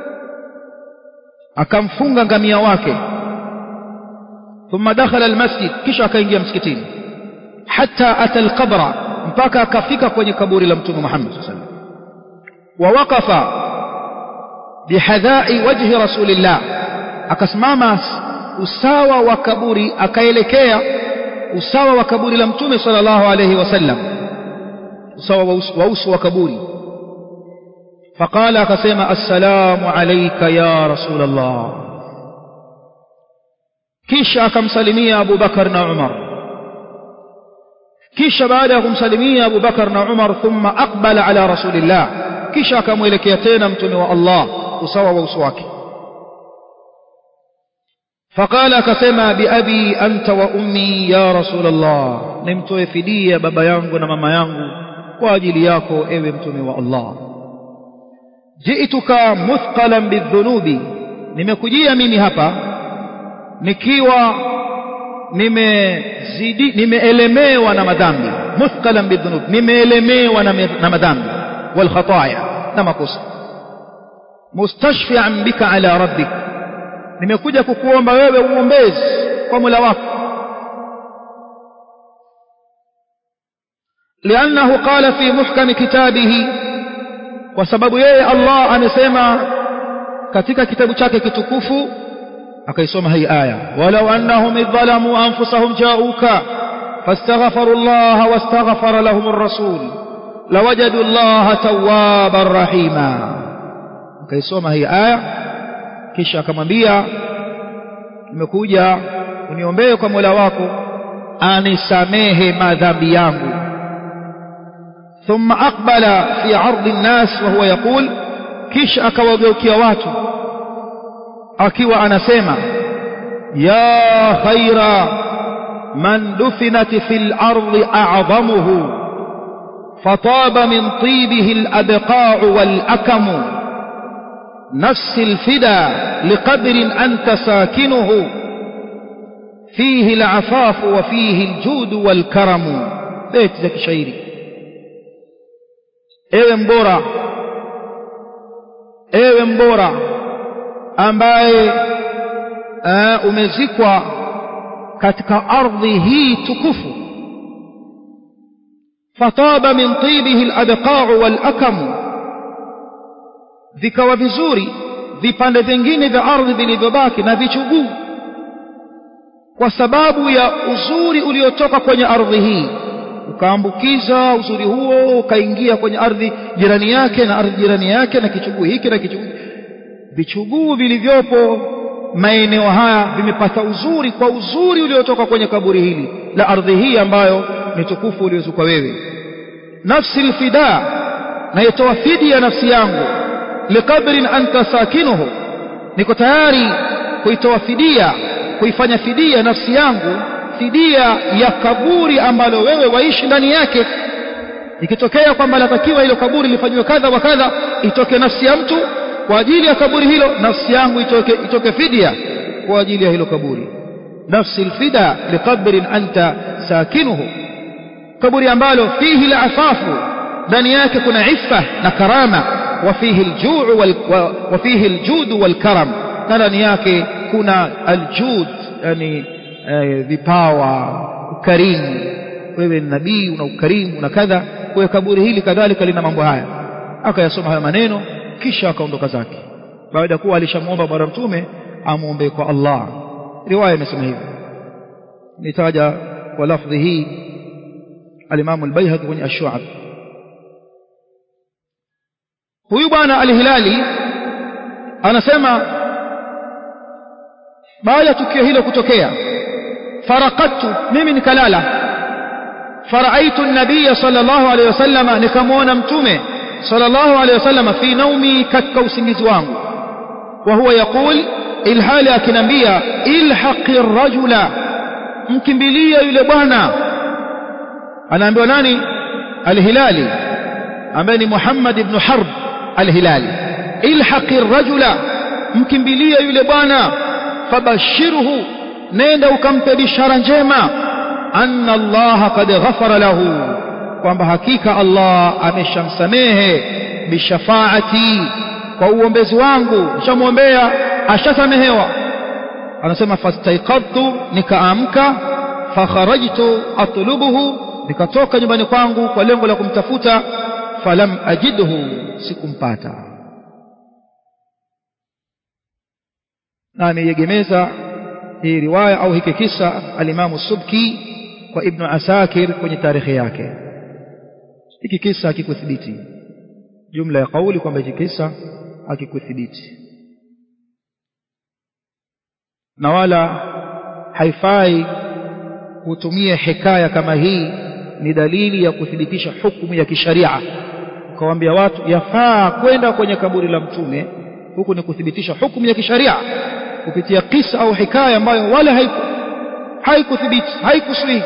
akamfunga ngamia wake thumma dakhala almasjid kisha akaingia msikitini hatta ata alqabra mpaka akafika kwenye kaburi la mtume Muhammad sallallahu alaihi wasallam wa waqafa bihadha'i wajhi rasulillah akasimama usawa wa kaburi akaelekea usawa wa kaburi la mtume sallallahu alaihi wasallam usawa wa uso wa kaburi فقال akasema assalamu alayka ya rasul Allah kisha akamsalimia Abu Bakar na Umar kisha baada ya kumsalimia Abu Bakar na Umar thumma aqbala ala rasulillah kisha akamwelekea tena mtume wa Allah usawa wa uso wake فقال akasema biabi anta wa ummi ya rasul Allah nimtoe fidia baba yangu na mama yangu kwa ajili yako ewe mtume wa Allah jiituka muthqalan bidhunubi nimekujia mimi hapa nikiwa nimezidi nimeelemewa na madhambi muthqalan bidhunub nimeelemewa na, na madhambi والخطايا كما قص مستشفعا بك على ربك nimekuja kukuomba wewe uombezi kwa Mola wako لأنه قال في محكم كتابه وسبب yeye Allah amesema katika kitabu chake kitukufu akaisoma hii aya walau annahum idhalamu anfusahum ja'uka fastaghfaru Allah wastaghfara lahum ar-rasul lawajadu Allah tawwaban rahima akaisoma hii aya kisha akamwambia nimekuja uniombee kwa Mola wako anisamehe madhambi yangu ثم أقبل في عرض الناس وهو يقول كيش أكوغوكي واتو أكيو أنا سيما يا خير من دفنت في الأرض أعظمه فطاب من طيبه الأبقاع والأكم نفس الفدا لقدر أنت ساكنه فيه العفاف وفيه الجود والكرم بيت ذاك شعيري ewe mbora ewe mbora ambaye uh, umezikwa katika ardhi hii tukufu fataba min tibihi aladqa'u walakamu vikawa vizuri vipande vingine vya ardhi vilivyobaki na vichuguu kwa sababu ya uzuri uliotoka kwenye ardhi hii ukaambukiza uzuri huo ukaingia kwenye ardhi jirani yake na ardhi jirani yake na kichuguu hiki na kichuguu vichuguu vilivyopo maeneo haya vimepata uzuri kwa uzuri uliotoka kwenye kaburi hili la ardhi hii ambayo ni tukufu uliozukwa wewe nafsi alfida naitoa fidi ya nafsi yangu liqadrin anta sakinuhu niko tayari kuitoa fidia kuifanya fidia nafsi yangu fidia ya kaburi ambalo wewe waishi ndani yake ikitokea kwamba latakiwa hilo kaburi lifanywe kadha wa kadha itoke nafsi ya mtu kwa ajili ya kaburi hilo nafsi yangu itoke, itoke fidia kwa ajili ya hilo kaburi nafsi alfida liqadrin anta sakinuhu kaburi ambalo fihi alafafu ndani yake kuna iffa na karama wa fihi aljuu wal wa fihi aljud wal karam na ndani yake kuna aljud yani eh, vipawa ukarimu wewe ni nabii una ukarimu na kadha kwa kaburi hili kadhalika lina mambo haya akayasoma haya maneno kisha akaondoka zake baada ya kuwa alishamwomba bwana mtume amuombe kwa Allah riwaya imesema hivyo nitaja kwa lafdhi hii al-Imam al-Baihaqi kwenye ash-Shu'ab huyu bwana al-Hilali anasema baada ya tukio hilo kutokea farakatu mimi nikalala faraitu an-nabiy sallallahu alayhi wasallam nikamwona mtume sallallahu alayhi wasallam fi naumi katika usingizi wangu wa huwa yaqul ilhali akinambia ilhaqi rajula mkimbilia yule bwana anaambiwa nani al-hilali ambaye ni Muhammad ibn Harb al-hilali ilhaqi rajula mkimbilia yule bwana fabashirhu nenda ukampe bishara njema anna Allah qad ghafara lahu kwamba hakika Allah ameshamsamehe bishafaati kwa uombezi wangu nishamwombea ashasamehewa anasema fastaiqadtu nikaamka fakharajtu atlubuhu nikatoka nyumbani kwangu kwa lengo la kumtafuta falam ajidhu sikumpata na ameiegemeza hii riwaya au hiki kisa alimamu subki kwa ibnu asakir kwenye tarehe yake hiki kisa hakikuthibiti jumla ya kauli kwamba hiki kisa hakikuthibiti na wala haifai kutumia hikaya kama hii ni dalili ya kuthibitisha hukumu ya kisharia ukawaambia watu yafaa kwenda kwenye kaburi la mtume huku ni kuthibitisha hukumu ya kisharia kupitia kisa au hikaya ambayo wala haiku haikuthibiti haikuswihi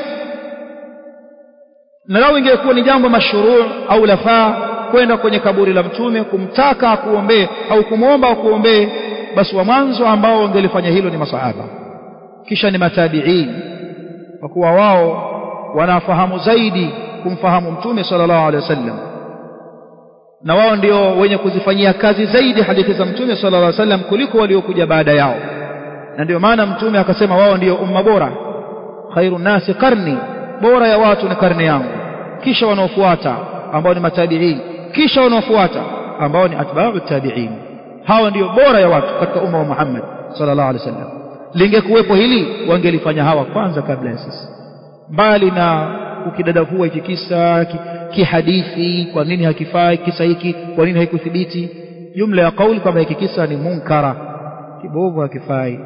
na lao ingekuwa ni jambo mashruu au lafaa kwenda kwenye kaburi la mtume kumtaka akuombee au kumwomba akuombee basi wa mwanzo ambao wangelifanya hilo ni masahaba kisha ni matabiin kwa kuwa wao wanafahamu zaidi kumfahamu mtume sallallahu alaihi wasallam na wao ndio wenye kuzifanyia kazi zaidi hadithi za mtume sallallahu alaihi wasallam kuliko waliokuja baada yao na ndio maana mtume akasema wao ndio umma bora khairu nasi karni bora ya watu ni karne yangu kisha wanaofuata ambao ni matabiin kisha wanaofuata ambao ni atba'u tabiin hawa ndio bora ya watu katika umma wa Muhammad sallallahu alaihi wasallam lingekuwepo hili wangelifanya hawa kwanza kabla ya sisi mbali na ukidadavua hiki kisa kihadithi kwa nini hakifai kisa hiki kwa nini haikuthibiti jumla ya kauli kwamba hiki kisa ni munkara kibovu hakifai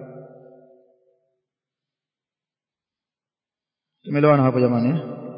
tumeelewana hapo jamani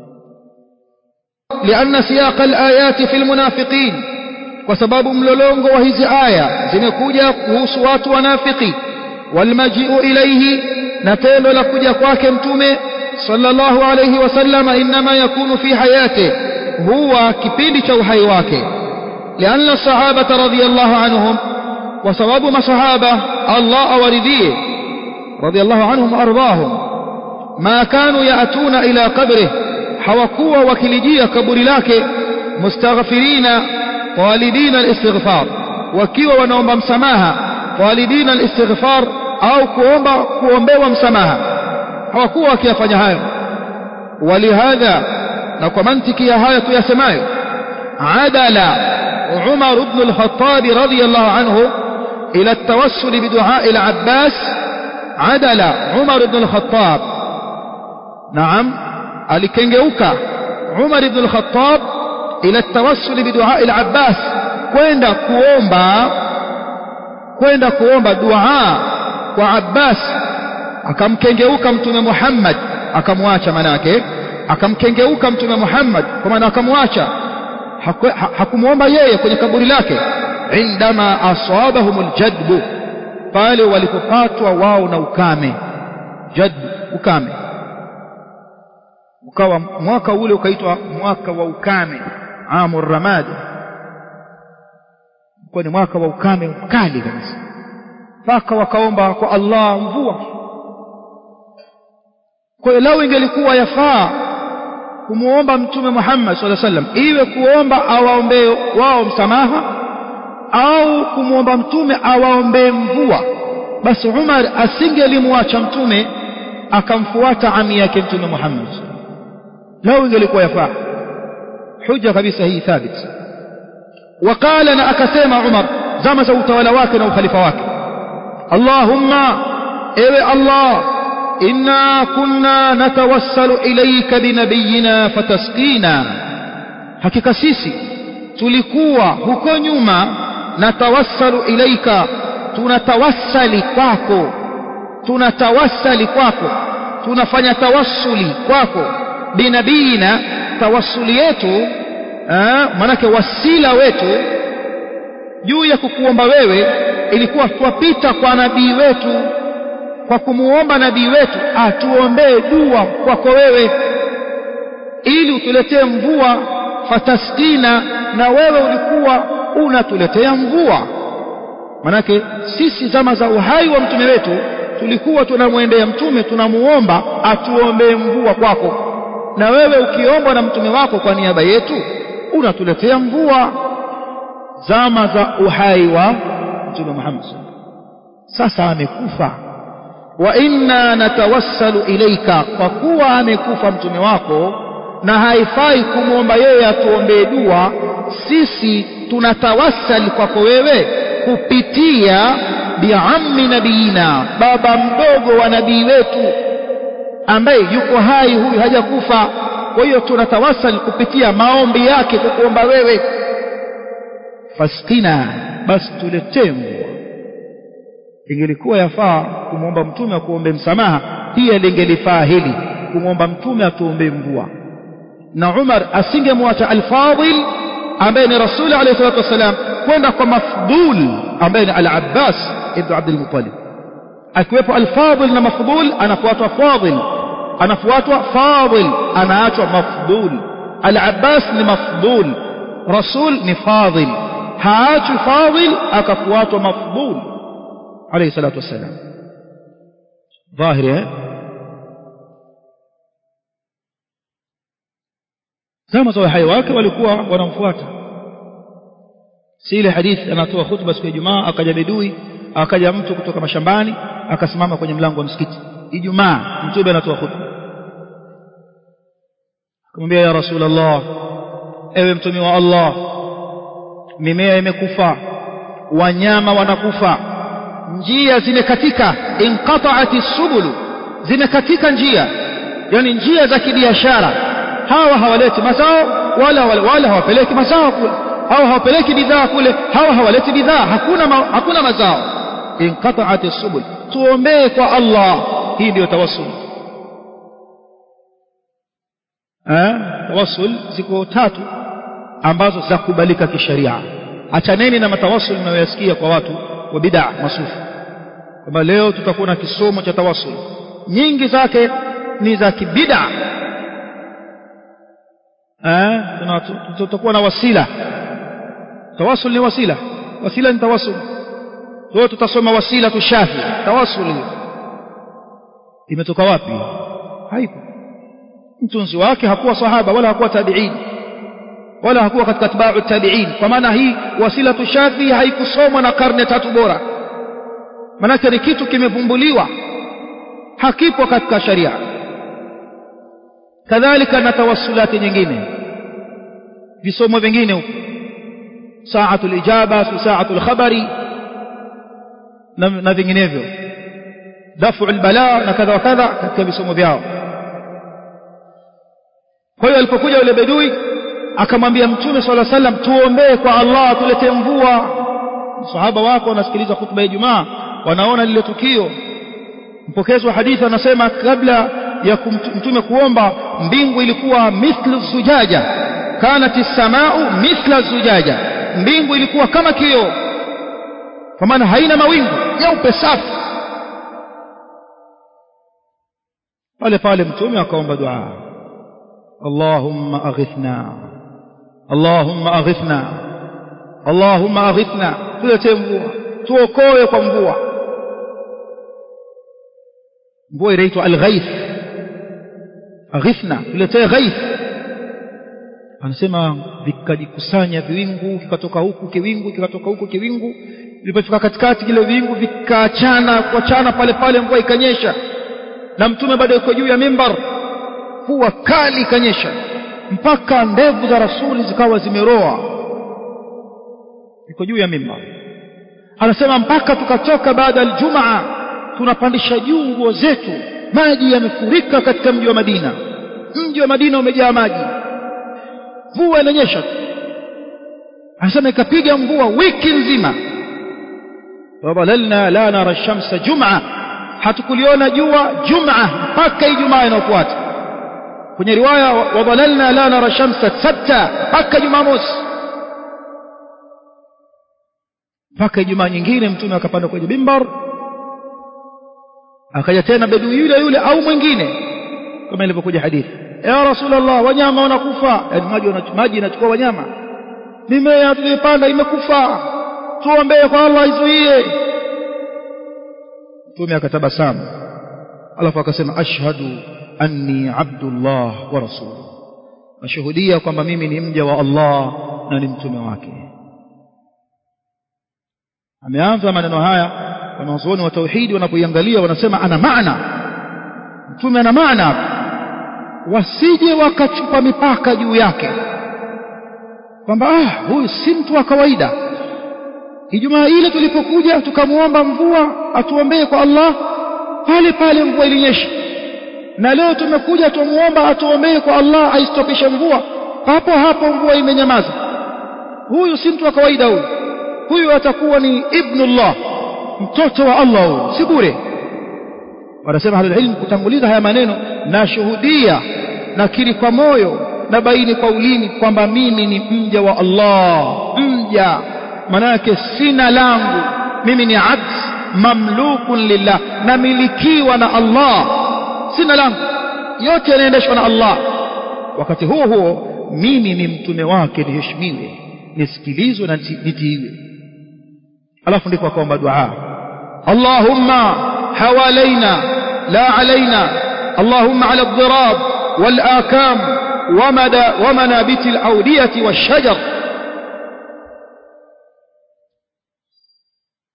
لأن سياق الآيات في المنافقين وسبب ملولونغو وهذه آية zimekuja kuhusu watu wanafiki والمجيء إليه نتيلو لكجا kwake mtume صلى الله عليه وسلم إنما يكون في حياته هو كبيد توحي واكي لأن الصحابة رضي الله عنهم وسبب ما صحابة الله ورديه رضي الله عنهم وأرضاهم ما كانوا يأتون إلى قبره حوكوا وكلجية كبر لك مستغفرين طالبين الاستغفار وكيوا ونوم مسماها طالبين الاستغفار أو كوomba kuombewa msamaha hawakuwa wakiyafanya hayo walihadha na kwa mantiki ya haya tuyasemayo adala Umar ibn al-Khattab radiyallahu anhu ila at-tawassul bidua al-Abbas adala Umar ibn al-Khattab naam alikengeuka Umar ibn al-Khattab ila at-tawassul bidua al-Abbas kwenda kuomba kwenda kuomba dua kwa Abbas akamkengeuka mtume Muhammad akamwacha manake akamkengeuka mtume Muhammad kwa maana akamwacha hakumuomba yeye kwenye kaburi lake indama asabahumul jadbu pale walipopatwa wao na ukame jadbu ukame ukawa mwaka ule ukaitwa mwaka wa ukame amur ramad kwa ni mwaka wa ukame mkali kabisa mpaka wakaomba kwa Allah mvua kwa hiyo lau ingelikuwa yafaa kumuomba mtume Muhammad sallallahu alaihi wasallam iwe kuomba awaombee wao msamaha au kumuomba mtume awaombee mvua basi Umar asingelimwacha mtume akamfuata ami yake mtume Muhammad lau ingelikuwa yafaa hujja kabisa hii thabit وقال na akasema Umar zama za utawala wake na ukhalifa wake Allahumma ewe Allah إنا كنا نتوسل إليك بنبينا فتسقينا hakika sisi tulikuwa huko nyuma natawassalu ilaika tunatawassali kwako tunatawassali kwako tunafanya tawassuli kwako binabiina tawassuli yetu manake wasila wetu juu ya kukuomba wewe ilikuwa twapita kwa nabii wetu kwa kumuomba nabii wetu atuombee dua kwako wewe ili utuletee mvua fatasqina na wewe ulikuwa unatuletea mvua manake sisi zama za uhai wa mtume wetu tulikuwa tunamwendea mtume tunamuomba atuombee mvua kwako na wewe ukiombwa na mtume wako kwa niaba yetu unatuletea mvua zama za uhai wa mtume Muhammad sasa amekufa wa inna natawassalu ilaika kwa kuwa amekufa mtume wako na haifai kumwomba yeye atuombee dua sisi tunatawassali kwako wewe kupitia biammi nabiina baba mdogo wa nabii wetu ambaye yuko hai huyu hajakufa kwa hiyo tunatawassali kupitia maombi yake kukuomba wewe fasqina basi tuletee mvua ingelikuwa yafaa kumwomba mtume akuombe msamaha pia lingelifaa hili kumwomba mtume atuombee mvua na Umar asingemwacha al-Fadil ambaye ni rasuli alayhi salatu wasalam kwenda kwa mafdul ambaye ni al-Abbas ibn Abdul Muttalib akiwepo al-Fadil na mafdul anafuatwa Fadil anafuatwa Fadil anaachwa mafdul al-Abbas ni mafdul rasul ni Fadil haachwi Fadil akafuatwa mafdul عليه الصلاة والسلام ظاهر zama za uhai wake walikuwa wanamfuata si ile hadithi anatoa khutba siku ya Ijumaa akaja bedui akaja mtu kutoka mashambani akasimama kwenye mlango wa msikiti Ijumaa mtume anatoa khutba akamwambia ya Rasulullah ewe mtume wa Allah mimea imekufa wanyama wanakufa njia zimekatika inqata'ati subulu zimekatika njia yani njia za kibiashara hawa hawaleti mazao wala wala, wala hawapeleki mazao kule hawa hawapeleki bidhaa kule hawa hawaleti bidhaa hakuna ma, hakuna mazao inqata'at subul tuombee kwa Allah hii ndio tawassul eh tawassul ziko tatu ambazo za kubalika kisheria achaneni na matawassul mnayoyasikia kwa watu wa bid'a masufi kwamba leo tutakuwa na kisomo cha tawassul nyingi zake ni za kibid'a eh tutakuwa na wasila tawassul ni wasila wasila ni tawassul kwa tutasoma wasila tushafi tawassul hiyo imetoka wapi haipo mtunzi wake hakuwa sahaba wala hakuwa tabi'in wala hakuwa katika tabi'u tabi'in kwa maana hii wasila tushafi haikusomwa na karne tatu bora manake ni kitu kimevumbuliwa hakipo katika sharia kadhalika na tawassulati nyingine visomo vingine huko saatul ijaba saatul khabari na, na vinginevyo dafu albala na kadha wa kadha katika visomo vyao kwa hiyo alipokuja yule bedui akamwambia mtume swalla sallam tuombee kwa Allah tuletee mvua sahaba wako wanasikiliza khutba ya Ijumaa wanaona lile tukio mpokezi wa hadithi anasema kabla ya mtume kuomba mbingu ilikuwa mithlu zujaja kanat as-samau mithla zujaja mbingu ilikuwa kama kioo kwa maana haina mawingu nyeupe safi pale pale mtume akaomba dua Allahumma aghithna Allahumma aghithna Allahumma aghithna tuletee mvua tuokoe kwa mvua mvua inaitwa al-ghaith aghithna tuletee ghaith anasema vikajikusanya viwingu kikatoka huku kiwingu kikatoka huku kiwingu vilipofika katikati kile viwingu vikaachana kuachana pale pale mvua ikanyesha na mtume bado yuko juu ya mimbar kuwa kali ikanyesha mpaka ndevu za rasuli zikawa zimeroa yuko juu ya mimbar anasema mpaka tukatoka baada aljumaa tunapandisha juu nguo zetu maji yamefurika katika mji wa Madina mji wa Madina umejaa maji mvua inanyesha anasema ikapiga mvua wiki nzima wadhalalna la nara shamsa jum'a hatukuliona jua jum'a mpaka ijumaa inayofuata kwenye riwaya wadhalalna la nara shamsa sabta mpaka jumamosi mpaka ijumaa nyingine mtume akapanda kwenye mimbar akaja tena bedui yule yule au mwingine kama ilivyokuja hadithi ya rasulullah wanyama wanakufa maji maji inachukua wanyama mimea tuliyopanda imekufa tuombee kwa Allah izuie mtume akatabasamu alafu akasema ashhadu anni abdullah wa rasuluhu nashuhudia kwamba mimi ni mja wa Allah na ni mtume wake ameanza maneno haya wanazuoni wa tauhidi wanapoiangalia wanasema ana maana mtume ana maana wasije wakachupa mipaka juu yake kwamba ah huyu si mtu wa kawaida Ijumaa ile tulipokuja tukamwomba mvua atuombee kwa Allah pale pale mvua ilinyesha na leo tumekuja tumuomba atuombee kwa Allah aistopishe mvua hapo hapo mvua imenyamaza huyu si mtu wa kawaida huyu huyu atakuwa ni ibnullah mtoto wa Allah huyu si bure wanasema ahlul ilm kutanguliza haya maneno na shuhudia nakiri kwa moyo na baini kwa ulimi kwamba mimi ni mja wa Allah mja manake sina langu mimi ni abd mamlukun lillah namilikiwa na Allah sina langu yote yanaendeshwa na Allah wakati huo huo mimi ni mtume wake niheshimiwe nisikilizwe na nitiiwe alafu ndipo akaomba dua Allahumma hawalaina la alaina Allahumma ala ad-dirab wal akam ومنابت الأودية والشجر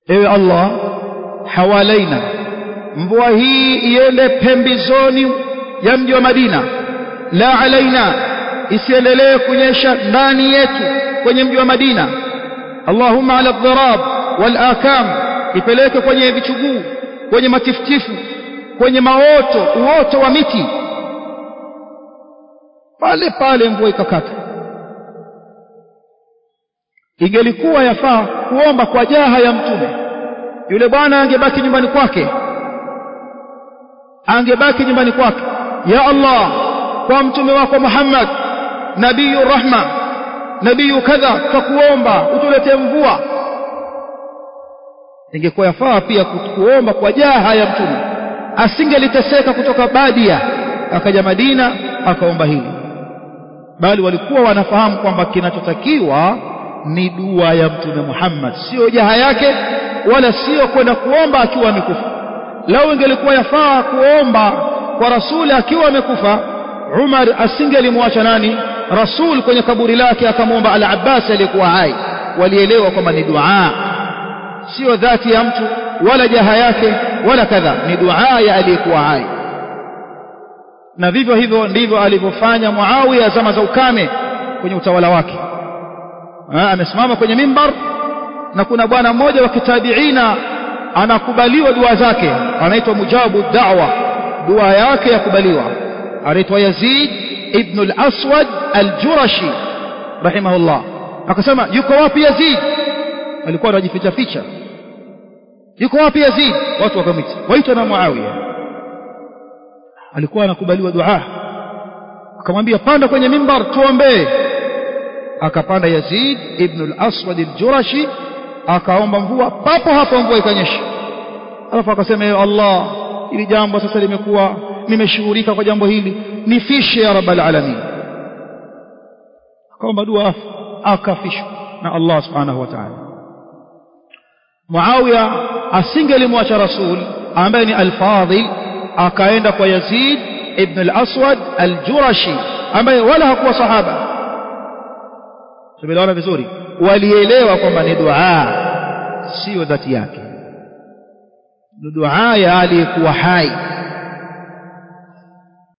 ewe Allah hawalaina mvua hii iende pembezoni ya mji wa Madina la alaina isiendelee kunyesha ndani yetu kwenye mji wa Madina Allahumma ala dharab wal akam ipeleke kwenye vichuguu kwenye matifutifu kwenye maoto uoto wa miti pale pale mvua ikakata ingelikuwa yafaa kuomba kwa jaha ya mtume yule bwana angebaki nyumbani kwake angebaki nyumbani kwake ya Allah kwa mtume wako Muhammad nabiyu rahma nabiyu kadha tutakuomba utuletee mvua ingekuwa yafaa pia kuomba kwa jaha ya mtume asingeliteseka kutoka badia akaja Madina akaomba hili bali walikuwa wanafahamu kwamba kinachotakiwa ni dua ya mtume Muhammad sio jaha yake wala sio kwenda kuomba akiwa amekufa lau ingelikuwa yafaa kuomba kwa rasuli akiwa amekufa Umar asingelimwacha nani rasul kwenye kaburi lake akamwomba al-Abbas aliyekuwa hai walielewa kwamba ni dua sio dhati ya mtu wala jaha yake wala kadha ni dua ya aliyekuwa hai na vivyo hivyo ndivyo alivyofanya Muawiya zama za ukame kwenye utawala wake amesimama kwenye mimbar na kuna bwana mmoja wa kitabiina anakubaliwa dua zake anaitwa mujabu da'wa dua yake yakubaliwa anaitwa Yazid ibn al-Aswad al-Jurashi rahimahullah akasema yuko wapi Yazid alikuwa anajificha ficha yuko wapi Yazid watu wakamwita waitwa na Muawiya alikuwa anakubaliwa dua akamwambia panda kwenye mimbar tuombee akapanda Yazid ibn al-Aswad al-Jurashi akaomba mvua papo hapo mvua ikanyesha alafu akasema ya Allah ili jambo sasa limekuwa nimeshughulika kwa jambo hili nifishe ya rabbal alamin akaomba dua akafishwa na Allah subhanahu wa ta'ala Muawiya asingelimwacha rasul ambaye ni al-Fadhil akaenda kwa Yazid ibn al-Aswad al-Jurashi ambaye wala hakuwa sahaba tumeelewana vizuri walielewa kwamba ni dua sio dhati yake ni dua ya aliyekuwa hai